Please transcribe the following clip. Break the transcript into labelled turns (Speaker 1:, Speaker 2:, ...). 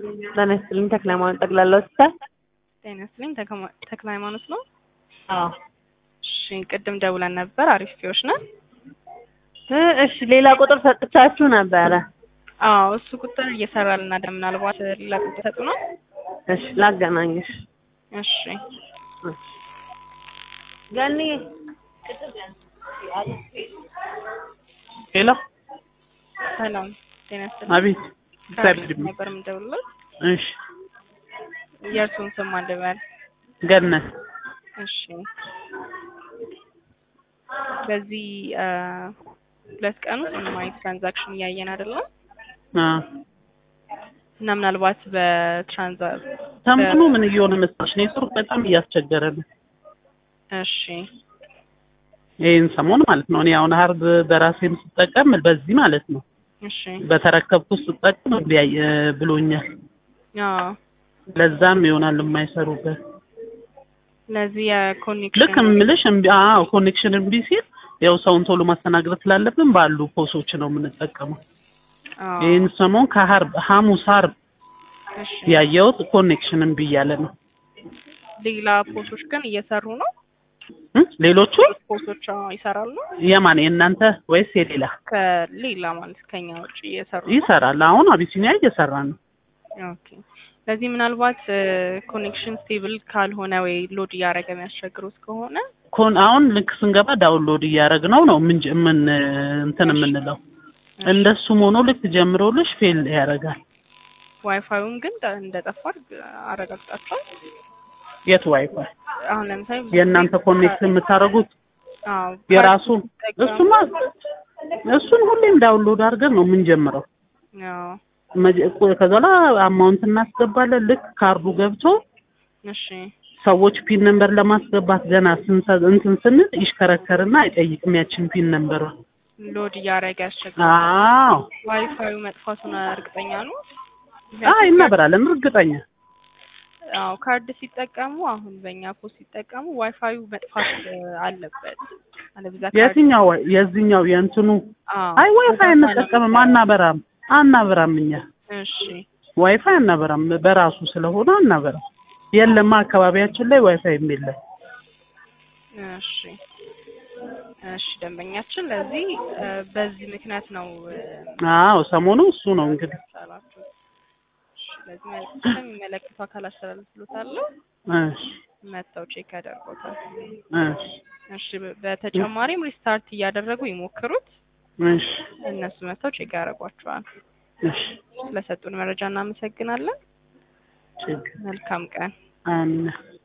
Speaker 1: ጤና ይስጥልኝ ተክለ ሃይማኖት ጠቅላላ ሆስፒታል።
Speaker 2: ጤና ይስጥልኝ ተከማ- ተክለ ሃይማኖት ነው።
Speaker 1: አዎ
Speaker 2: እሺ ቅድም ደውለን ነበር። አሪፍ ፊዎች ነን።
Speaker 1: እ እሺ ሌላ ቁጥር ሰጥቻችሁ ነበረ።
Speaker 2: አዎ እሱ ቁጥር እየሰራልን አይደል? ምናልባት ሌላ ቁጥር ሰጡ ነው።
Speaker 1: እሺ ላገናኝሽ።
Speaker 2: እሺ
Speaker 1: ገኒ ሄሎ
Speaker 2: ሰላም ጤና ይስጥልኝ።
Speaker 3: አቤት እግዚአብሔር
Speaker 2: ከአዲስ
Speaker 3: ይመስገን።
Speaker 2: ነበር የምደውልለው።
Speaker 3: እሺ
Speaker 2: የእርሱን ስም ማን ልበል?
Speaker 3: ገነት
Speaker 2: እሺ በዚህ አ፣ ሁለት ቀን ውስጥ ምንም አይነት ትራንዛክሽን እያየን አይደለም
Speaker 3: አ
Speaker 2: እና ምናልባት በትራንዛ
Speaker 3: ሰሞኑ ምን እየሆነ መሰለሽ ኔትወርክ በጣም እያስቸገረ ነው።
Speaker 2: እሺ
Speaker 3: ይህን ሰሞን ማለት ነው። እኔ አሁን ሀርድ በራሴም ስጠቀም በዚህ ማለት ነው
Speaker 2: እሺ
Speaker 3: በተረከብኩት ስጠቀም ቢያይ ብሎኛል።
Speaker 2: አዎ
Speaker 3: ለዛም ይሆናል የማይሰሩበት።
Speaker 2: ለዚህ የኮኔክሽን
Speaker 3: ልክ የምልሽ እምቢ አዎ ኮኔክሽን እምቢ ሲል ያው ሰውን ቶሎ ማስተናገድ ስላለብን ባሉ ፖሶች ነው የምንጠቀመው።
Speaker 2: አዎ
Speaker 3: ይህን ሰሞን ከሀርብ ሐሙስ ሀርብ
Speaker 2: እሺ
Speaker 3: ያየሁት ኮኔክሽን እምቢ እያለ ነው።
Speaker 2: ሌላ ፖሶች ግን እየሰሩ ነው።
Speaker 3: እ? ሌሎቹ
Speaker 2: ፖሶች አዎ ይሰራሉ።
Speaker 3: የማን የእናንተ ወይስ የሌላ?
Speaker 2: ከሌላ ማለት ከኛ ውጭ እየሰሩ ነው።
Speaker 3: ይሰራል። አሁን አቢሲኒያ እየሰራ ነው።
Speaker 2: ኦኬ ለዚህ ምናልባት ኮኔክሽን ስቴብል ካልሆነ ወይ ሎድ እያደረገ የሚያስቸግሩት ከሆነ
Speaker 3: ኮን አሁን ልክ ስንገባ ዳውንሎድ እያደረግነው ነው ምን ምን እንትን የምንለው እንደሱም ሆኖ ልክ ጀምሮልሽ ፌል ያደርጋል።
Speaker 2: ዋይፋዩም ግን እንደ- እንደጠፋ አረጋግጣቸዋል።
Speaker 3: የት ዋይፋይ
Speaker 2: አሁን ለምሳሌ
Speaker 3: የእናንተ ኮኔክት የምታደርጉት
Speaker 2: አዎ
Speaker 3: የራሱ
Speaker 2: ሲጠቀሙ-
Speaker 3: እሱማ እሱን ሁሌም ዳውንሎድ አድርገን ነው የምንጀምረው።
Speaker 2: አዎ
Speaker 3: መጀ- ከዛ በኋላ አማውንት እናስገባለን። ልክ ካርዱ ገብቶ
Speaker 2: እሺ
Speaker 3: ሰዎች ፒን ነምበር ለማስገባት ገና ስንሰ- እንትን ስንል ይሽከረከርና አይጠይቅም ያችን ፒን ነምበር።
Speaker 2: ሎድ እያደረገ ያስቸግራል።
Speaker 3: አዎ
Speaker 2: ዋይፋዩ መጥፋቱን እርግጠኛ ነው።
Speaker 3: አዎ ይናበራለን እርግጠኛ
Speaker 2: አዎ ካርድ ሲጠቀሙ አሁን በእኛ ፖስት ሲጠቀሙ ዋይፋዩ መጥፋት እ, አለበት። አለበዛ ካርድ
Speaker 3: የትኛው ዋይ- የዚህኛው የእንትኑ
Speaker 2: አዎ
Speaker 3: አይ ዋይፋይ እንጠቀምም አናበራም አናበራም እኛ
Speaker 2: እሺ
Speaker 3: ዋይፋይ አናበራም በራሱ ስለሆነ አናበራም የለማ አካባቢያችን ላይ ዋይፋይ የለም
Speaker 2: እሺ እሺ ደንበኛችን ለዚህ እ፣ በዚህ ምክንያት ነው እ፣
Speaker 3: አዎ ሰሞኑ እሱ ነው እንግዲህ
Speaker 2: ሰራችሁ። እሺ ለዚህ መልዕክት የሚመለከቱ አካል አስተላልፍሎታለሁ።
Speaker 3: እሺ
Speaker 2: መጥተው ቼክ ያደርጉታል።
Speaker 3: እሺ
Speaker 2: እሺ በ- በተጨማሪም ሪስታርት እያደረጉ ይሞክሩት።
Speaker 3: እሺ
Speaker 2: እነሱ መጥተው ቼክ ያደርጓቸዋል።
Speaker 3: እሺ
Speaker 2: ስለሰጡን መረጃ እናመሰግናለን።
Speaker 3: ችግር
Speaker 2: መልካም ቀን።
Speaker 3: አሜን